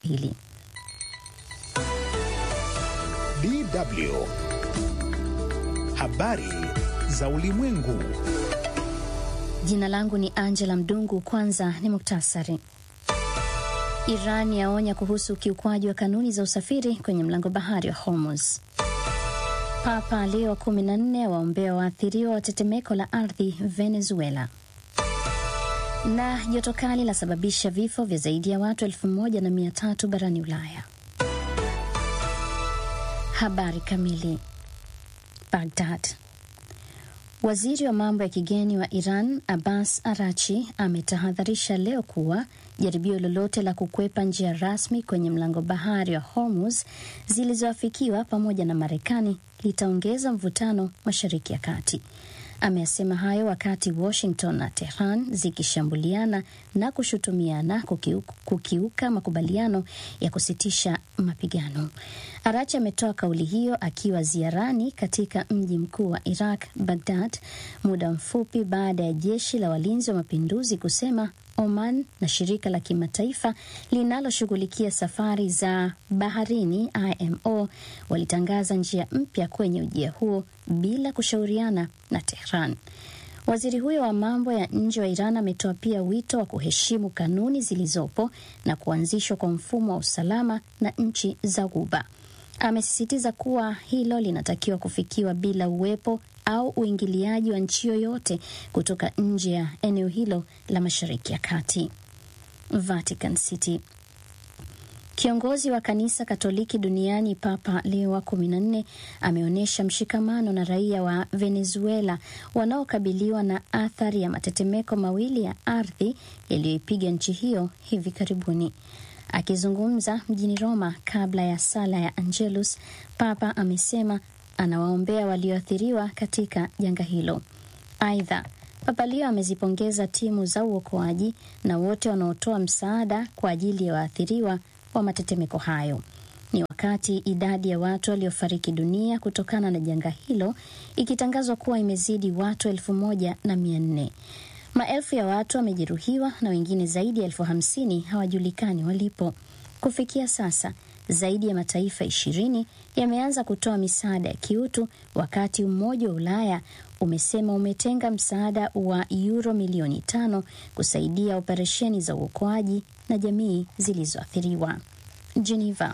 hili. DW habari za ulimwengu. Jina langu ni Angela Mdungu. Kwanza ni muktasari. Iran yaonya kuhusu ukiukwaji wa kanuni za usafiri kwenye mlango bahari wa Hormuz. Papa Leo 14 waombea waathiriwa wa tetemeko la ardhi Venezuela. Na joto kali lasababisha vifo vya zaidi ya watu elfu moja na mia tatu barani Ulaya. Habari kamili. Baghdad. Waziri wa mambo ya kigeni wa Iran Abbas Arachi ametahadharisha leo kuwa jaribio lolote la kukwepa njia rasmi kwenye mlango bahari wa Hormuz zilizoafikiwa pamoja na Marekani litaongeza mvutano Mashariki ya Kati. Ameyasema hayo wakati Washington na Tehran zikishambuliana na kushutumiana kukiuka, kukiuka makubaliano ya kusitisha mapigano. Arachi ametoa kauli hiyo akiwa ziarani katika mji mkuu wa Iraq, Baghdad, muda mfupi baada ya jeshi la walinzi wa mapinduzi kusema Oman na shirika la kimataifa linaloshughulikia safari za baharini IMO walitangaza njia mpya kwenye ujia huo bila kushauriana na Tehran. Waziri huyo wa mambo ya nje wa Iran ametoa pia wito wa kuheshimu kanuni zilizopo na kuanzishwa kwa mfumo wa usalama na nchi za Ghuba. Amesisitiza kuwa hilo linatakiwa kufikiwa bila uwepo au uingiliaji wa nchi yoyote kutoka nje ya eneo hilo la Mashariki ya Kati. Vatican City. Kiongozi wa kanisa Katoliki duniani Papa Leo wa kumi na nne ameonyesha mshikamano na raia wa Venezuela wanaokabiliwa na athari ya matetemeko mawili ya ardhi yaliyoipiga nchi hiyo hivi karibuni. Akizungumza mjini Roma kabla ya sala ya Angelus, Papa amesema anawaombea walioathiriwa katika janga hilo. Aidha, Papa Leo amezipongeza timu za uokoaji na wote wanaotoa msaada kwa ajili ya waathiriwa wa matetemeko hayo. Ni wakati idadi ya watu waliofariki dunia kutokana na janga hilo ikitangazwa kuwa imezidi watu elfu moja na mia nne. Maelfu ya watu wamejeruhiwa na wengine zaidi ya elfu hamsini hawajulikani walipo. Kufikia sasa zaidi ya mataifa ishirini yameanza kutoa misaada ya kiutu, wakati Umoja wa Ulaya umesema umetenga msaada wa yuro milioni tano kusaidia operesheni za uokoaji na jamii zilizoathiriwa. Geneva.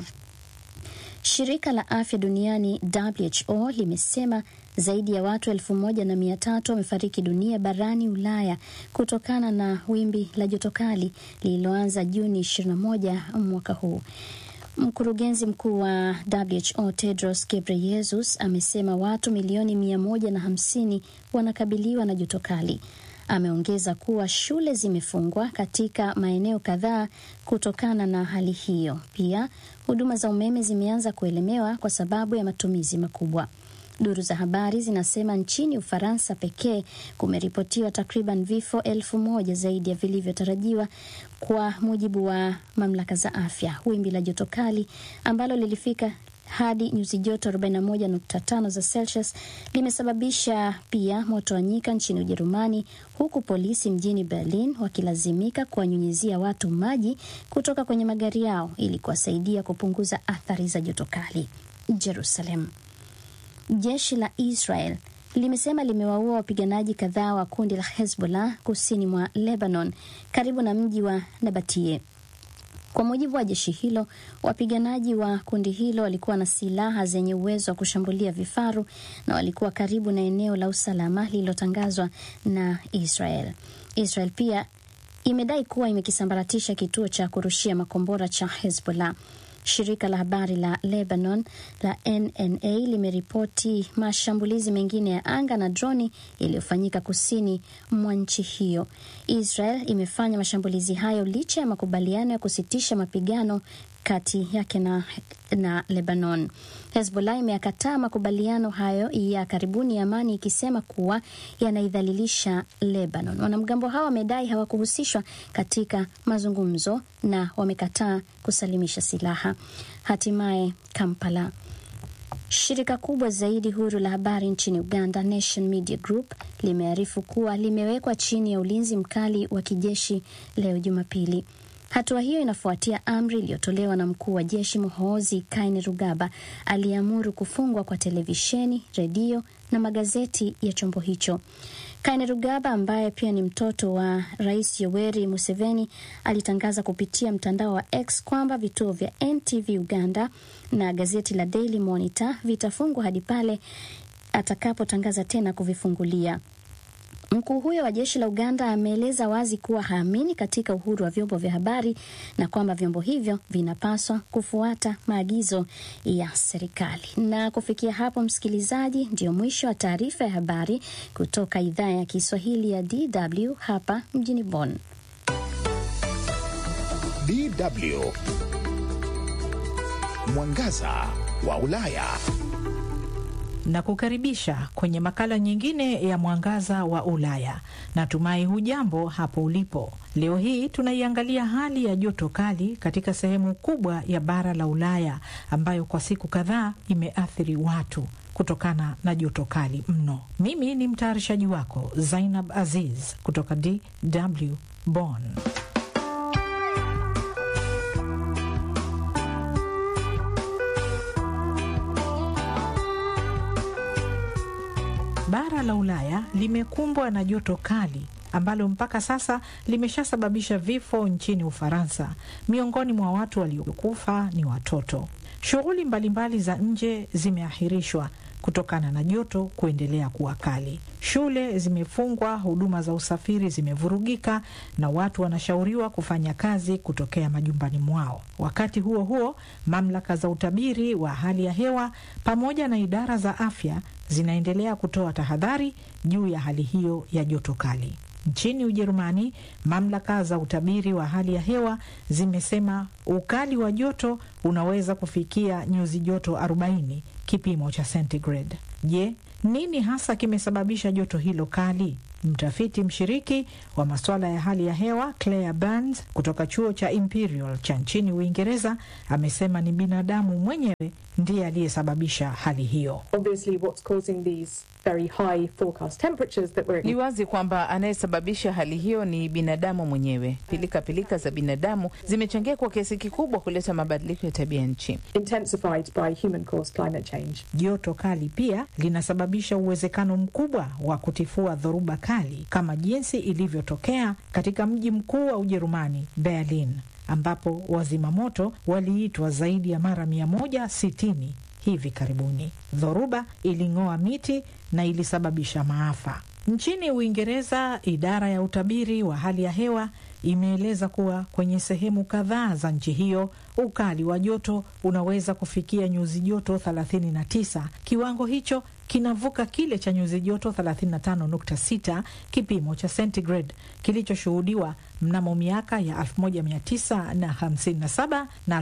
Shirika la afya duniani WHO limesema zaidi ya watu elfu moja na mia tatu wamefariki dunia barani Ulaya kutokana na wimbi la joto kali lililoanza Juni 21 mwaka huu. Mkurugenzi mkuu wa WHO Tedros Ghebreyesus amesema watu milioni mia moja na hamsini wanakabiliwa na joto kali. Ameongeza kuwa shule zimefungwa katika maeneo kadhaa kutokana na hali hiyo. Pia huduma za umeme zimeanza kuelemewa kwa sababu ya matumizi makubwa. Duru za habari zinasema nchini Ufaransa pekee kumeripotiwa takriban vifo elfu moja zaidi ya vilivyotarajiwa kwa mujibu wa mamlaka za afya. Wimbi la joto kali ambalo lilifika hadi nyuzi joto 41.5 za Celsius limesababisha pia moto wa nyika nchini Ujerumani, huku polisi mjini Berlin wakilazimika kuwanyunyizia watu maji kutoka kwenye magari yao ili kuwasaidia kupunguza athari za joto kali. Jerusalem. Jeshi la Israel limesema limewaua wapiganaji kadhaa wa kundi la Hezbollah kusini mwa Lebanon karibu na mji wa Nabatie. Kwa mujibu wa jeshi hilo, wapiganaji wa kundi hilo walikuwa na silaha zenye uwezo wa kushambulia vifaru na walikuwa karibu na eneo la usalama lililotangazwa na Israel. Israel pia imedai kuwa imekisambaratisha kituo cha kurushia makombora cha Hezbollah. Shirika la habari la Lebanon la NNA limeripoti mashambulizi mengine ya anga na droni yaliyofanyika kusini mwa nchi hiyo. Israel imefanya mashambulizi hayo licha ya makubaliano ya kusitisha mapigano kati yake na, na Lebanon. Hezbollah imeyakataa makubaliano hayo ya karibuni ya amani ikisema kuwa yanaidhalilisha Lebanon. Wanamgambo hao wamedai hawakuhusishwa katika mazungumzo na wamekataa kusalimisha silaha. Hatimaye Kampala. Shirika kubwa zaidi huru la habari nchini Uganda, Nation Media Group, limearifu kuwa limewekwa chini ya ulinzi mkali wa kijeshi leo Jumapili. Hatua hiyo inafuatia amri iliyotolewa na mkuu wa jeshi Muhoozi Kainerugaba aliyeamuru kufungwa kwa televisheni, redio na magazeti ya chombo hicho. Kainerugaba ambaye pia ni mtoto wa Rais Yoweri Museveni alitangaza kupitia mtandao wa X kwamba vituo vya NTV Uganda na gazeti la Daily Monitor vitafungwa hadi pale atakapotangaza tena kuvifungulia. Mkuu huyo wa jeshi la Uganda ameeleza wazi kuwa haamini katika uhuru wa vyombo vya habari na kwamba vyombo hivyo vinapaswa kufuata maagizo ya serikali. Na kufikia hapo, msikilizaji, ndio mwisho wa taarifa ya habari kutoka idhaa ya Kiswahili ya DW hapa mjini Bonn. DW Mwangaza wa Ulaya na kukaribisha kwenye makala nyingine ya Mwangaza wa Ulaya. Natumai hujambo hapo ulipo. Leo hii tunaiangalia hali ya joto kali katika sehemu kubwa ya bara la Ulaya ambayo kwa siku kadhaa imeathiri watu kutokana na joto kali mno. Mimi ni mtayarishaji wako Zainab Aziz kutoka DW Bonn. Bara la Ulaya limekumbwa na joto kali ambalo mpaka sasa limeshasababisha vifo nchini Ufaransa. Miongoni mwa watu waliokufa ni watoto. Shughuli mbalimbali za nje zimeahirishwa kutokana na joto kuendelea kuwa kali. Shule zimefungwa, huduma za usafiri zimevurugika na watu wanashauriwa kufanya kazi kutokea majumbani mwao. Wakati huo huo, mamlaka za utabiri wa hali ya hewa pamoja na idara za afya zinaendelea kutoa tahadhari juu ya hali hiyo ya joto kali. Nchini Ujerumani, mamlaka za utabiri wa hali ya hewa zimesema ukali wa joto unaweza kufikia nyuzi joto 40 kipimo cha centigrade. Je, nini hasa kimesababisha joto hilo kali? Mtafiti mshiriki wa masuala ya hali ya hewa Claire Burns kutoka chuo cha Imperial cha nchini Uingereza amesema ni binadamu mwenyewe ndiye aliyesababisha hali hiyo. Ni wazi kwamba anayesababisha hali hiyo ni binadamu mwenyewe. Pilika pilika za binadamu zimechangia kwa kiasi kikubwa kuleta mabadiliko ya tabia nchi. Joto kali pia linasababisha uwezekano mkubwa wa kutifua dhoruba kali kama jinsi ilivyotokea katika mji mkuu wa Ujerumani, Berlin, ambapo wazima moto waliitwa zaidi ya mara 160 hivi karibuni. Dhoruba iling'oa miti na ilisababisha maafa. Nchini Uingereza, idara ya utabiri wa hali ya hewa imeeleza kuwa kwenye sehemu kadhaa za nchi hiyo ukali wa joto unaweza kufikia nyuzi joto 39. Kiwango hicho kinavuka kile cha nyuzi joto 35.6 kipimo cha centigrade kilichoshuhudiwa mnamo miaka ya 1957 na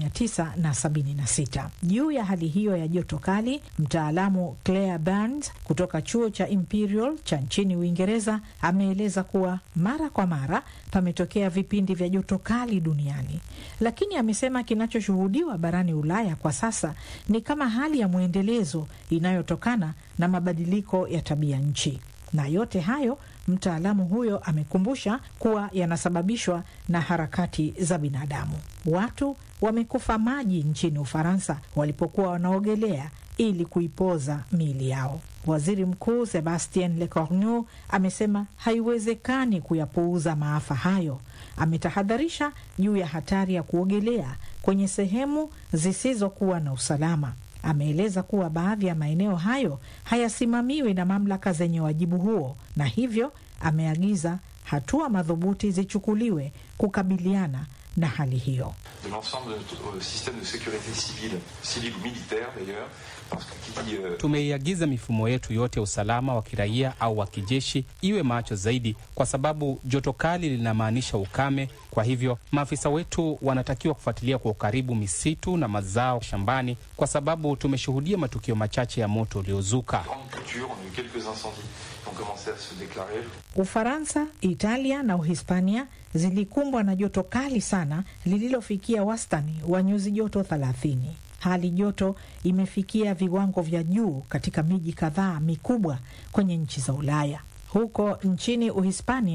1976. Juu ya hali hiyo ya joto kali, mtaalamu Claire Burns kutoka chuo cha Imperial cha nchini Uingereza ameeleza kuwa mara kwa mara pametokea vipindi vya joto kali duniani, lakini amesema kinachoshuhudiwa barani Ulaya kwa sasa ni kama hali ya mwendelezo inayotokana na mabadiliko ya tabia nchi, na yote hayo mtaalamu huyo amekumbusha kuwa yanasababishwa na harakati za binadamu. Watu wamekufa maji nchini Ufaransa walipokuwa wanaogelea ili kuipoza miili yao. Waziri Mkuu Sebastien Lecornu amesema haiwezekani kuyapuuza maafa hayo. Ametahadharisha juu ya hatari ya kuogelea kwenye sehemu zisizokuwa na usalama. Ameeleza kuwa baadhi ya maeneo hayo hayasimamiwi na mamlaka zenye wajibu huo, na hivyo ameagiza hatua madhubuti zichukuliwe kukabiliana na hali hiyo. de l'ensemble de notre système de sécurité civile, civile ou militaire d'ailleurs, parce que qui dit euh, Tumeiagiza mifumo yetu yote ya usalama wa kiraia au wa kijeshi iwe macho zaidi, kwa sababu joto kali linamaanisha ukame. Kwa hivyo maafisa wetu wanatakiwa kufuatilia kwa ukaribu misitu na mazao shambani, kwa sababu tumeshuhudia matukio machache ya moto uliozuka. grande culture, on a eu quelques incendies qui ont commencé à se déclarer. Ufaransa, Italia na Uhispania zilikumbwa na joto kali sana lililofikia wastani wa nyuzi joto 30. Hali joto imefikia viwango vya juu katika miji kadhaa mikubwa kwenye nchi za Ulaya. Huko nchini Uhispania,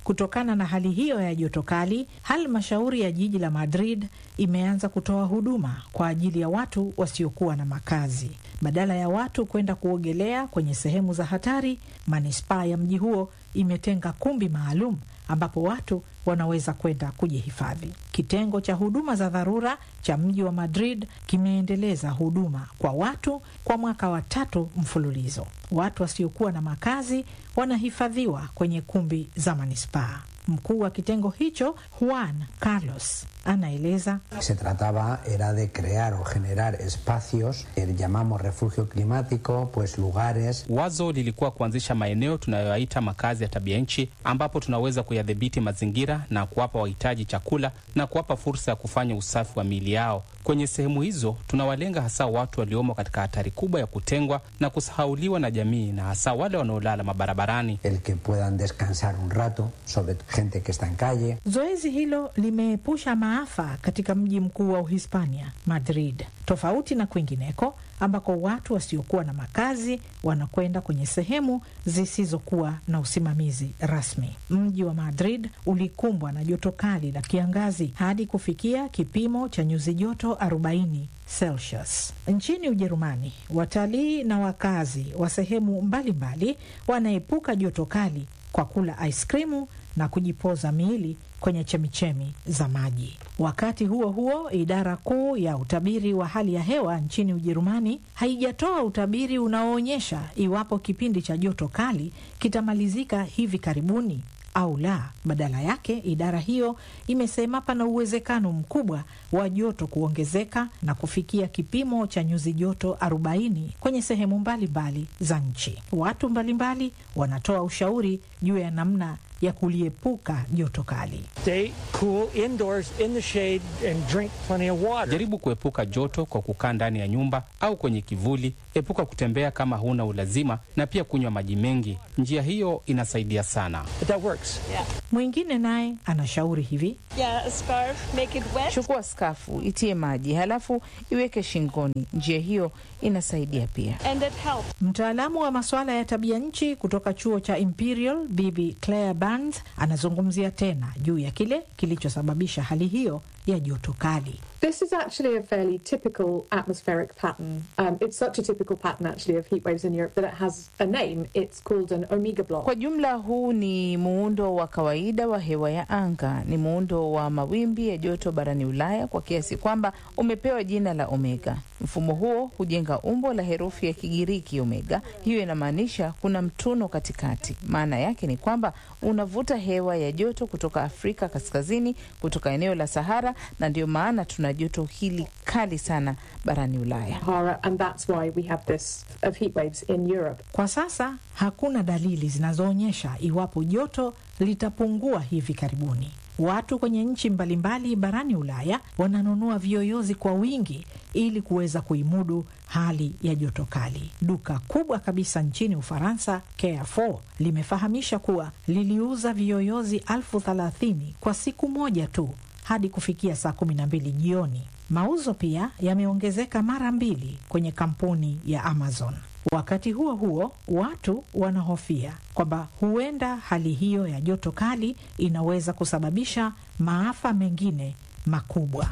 Kutokana na hali hiyo ya joto kali, halmashauri ya jiji la Madrid imeanza kutoa huduma kwa ajili ya watu wasiokuwa na makazi. Badala ya watu kwenda kuogelea kwenye sehemu za hatari, manispaa ya mji huo imetenga kumbi maalum ambapo watu wanaweza kwenda kujihifadhi. Kitengo cha huduma za dharura cha mji wa Madrid kimeendeleza huduma kwa watu kwa mwaka wa tatu mfululizo. Watu wasiokuwa na makazi wanahifadhiwa kwenye kumbi za manispaa. Mkuu wa kitengo hicho Juan Carlos anaeleza se trataba era de crear o generar espacios que llamamos refugio climático pues lugares Wazo lilikuwa kuanzisha maeneo tunayoyaita makazi ya tabia nchi, ambapo tunaweza kuyadhibiti mazingira na kuwapa wahitaji chakula na kuwapa fursa ya kufanya usafi wa miili yao. Kwenye sehemu hizo tunawalenga hasa watu waliomo katika hatari kubwa ya kutengwa na kusahauliwa na jamii, na hasa wale wanaolala mabarabarani. el que puedan descansar un rato sobre gente que está en calle Zoezi hilo limeepusha maafa katika mji mkuu wa Uhispania, Madrid, tofauti na kwingineko ambako watu wasiokuwa na makazi wanakwenda kwenye sehemu zisizokuwa na usimamizi rasmi. Mji wa Madrid ulikumbwa na joto kali la kiangazi hadi kufikia kipimo cha nyuzi joto 40 Celsius. Nchini Ujerumani, watalii na wakazi wa sehemu mbalimbali wanaepuka joto kali kwa kula aiskrimu na kujipoza miili kwenye chemichemi za maji. Wakati huo huo, idara kuu ya utabiri wa hali ya hewa nchini Ujerumani haijatoa utabiri unaoonyesha iwapo kipindi cha joto kali kitamalizika hivi karibuni au la. Badala yake, idara hiyo imesema pana uwezekano mkubwa wa joto kuongezeka na kufikia kipimo cha nyuzi joto 40 kwenye sehemu mbalimbali za nchi. Watu mbalimbali wanatoa ushauri juu ya namna ya kuliepuka joto kali. Stay cool indoors in the shade and drink plenty of water. Jaribu kuepuka joto kwa kukaa ndani ya nyumba au kwenye kivuli. Epuka kutembea kama huna ulazima, na pia kunywa maji mengi. Njia hiyo inasaidia sana. But that works. Mwingine naye anashauri hivi: Yeah, a scarf, make it wet. Chukua skafu, itie maji, halafu iweke shingoni. Njia hiyo inasaidia pia. And it helps. Mtaalamu wa masuala ya tabia nchi kutoka chuo cha Imperial, Bibi Claire Burns anazungumzia tena juu ya kile kilichosababisha hali hiyo ya joto kali. This is actually a fairly typical atmospheric pattern. Um, it's such a typical pattern, actually, of heat waves in Europe that it has a name. It's called an omega block. Kwa jumla, huu ni muundo wa kawaida wa hewa ya anga. Ni muundo wa mawimbi ya joto barani Ulaya kwa kiasi kwamba umepewa jina la omega. Mfumo huo hujenga umbo la herufi ya Kigiriki omega. Hiyo inamaanisha kuna mtuno katikati. Maana yake ni kwamba unavuta hewa ya joto kutoka Afrika kaskazini, kutoka eneo la Sahara, na ndio maana tuna joto hili kali sana barani Ulaya. Sahara, and that's why we have this of heat waves in Europe. Kwa sasa hakuna dalili zinazoonyesha iwapo joto litapungua hivi karibuni. Watu kwenye nchi mbalimbali barani Ulaya wananunua viyoyozi kwa wingi ili kuweza kuimudu hali ya joto kali. Duka kubwa kabisa nchini Ufaransa, Carrefour, limefahamisha kuwa liliuza viyoyozi elfu thelathini kwa siku moja tu hadi kufikia saa kumi na mbili jioni. Mauzo pia yameongezeka mara mbili kwenye kampuni ya Amazon. Wakati huo huo, watu wanahofia kwamba huenda hali hiyo ya joto kali inaweza kusababisha maafa mengine makubwa.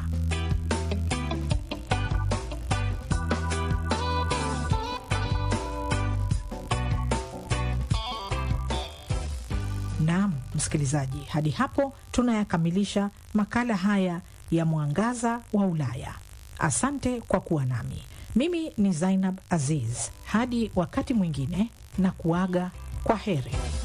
Naam, msikilizaji, hadi hapo tunayakamilisha makala haya ya Mwangaza wa Ulaya. Asante kwa kuwa nami. Mimi ni Zainab Aziz. Hadi wakati mwingine, na kuaga kwa heri.